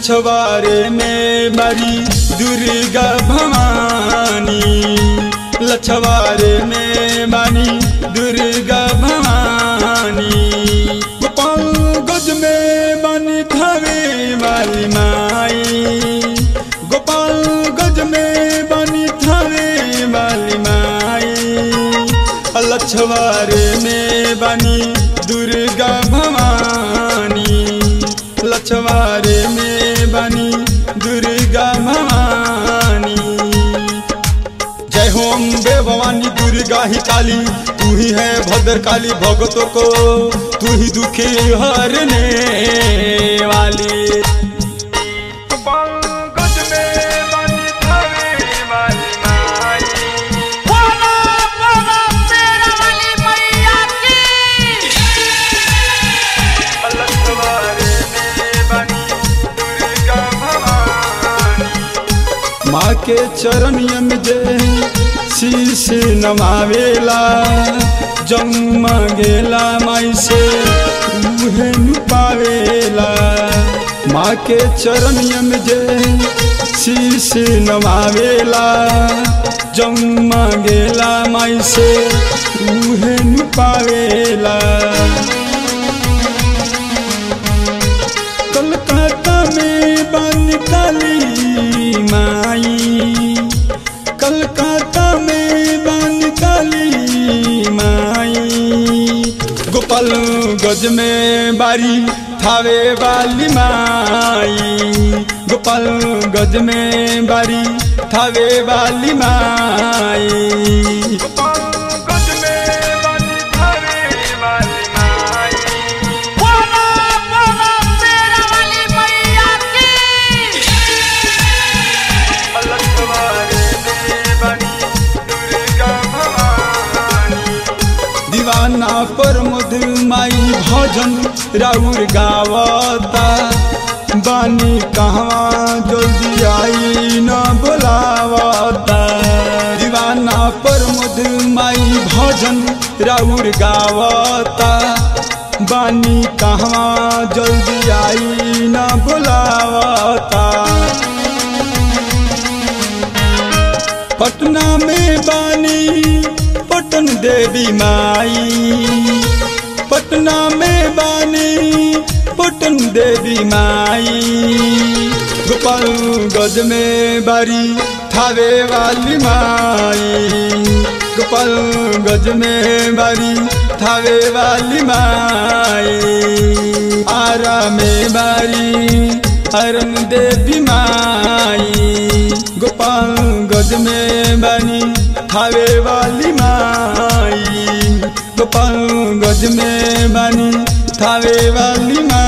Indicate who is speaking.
Speaker 1: लछवारे में बड़ी दुर्गा भवानी लछवारे में बनी दुर्गा भवानी गोपाल गज में बनी थावे वाली माई गोपाल गज में बनी थावे वाली माई लछवारे में बनी दुर्गा भवानी लछवारे में बनी दुर्गा भवानी जय होम बे भवानी दुर्गा ही काली तू ही है भद्र काली भगतों को तू ही दुखी हरने वाली
Speaker 2: बोलो बोलो शेरा वाली मैया की
Speaker 1: माँ के चरणिया में जे शीश नमावेला जम मांगेला माई से उहे नु पावेला माँ के चरणिया में जे शीश नमावेला जम मांगेला माई से उहे नु पावेला कलकत्ता में बन काली माई कलकत्ता में बन काली माई गोपाल गज में बारी थावे वाली माई गोपाल गज में बारी थावे वाली माई
Speaker 2: बोलो बोलो शेरा वाली मैया की
Speaker 1: दीवाना पर मधुमाई भजन राउर गावता बानी कहवा जल्दी आई न बोलावता दीवाना पर मधुमाई भजन राउर गावता बानी कहवा जल्दी आई न बोलावता पटना में बानी पटन देवी माई पटना में बानी पटन देवी माई गोपाल गज में बारी थावे वाली माई गोपाल गज में बारी थावे वाली माई आरा में बारी हरन देवी माई गोपाल गज में बनी थावे वाली माई गोपाल गज में बनी थावे वाली माई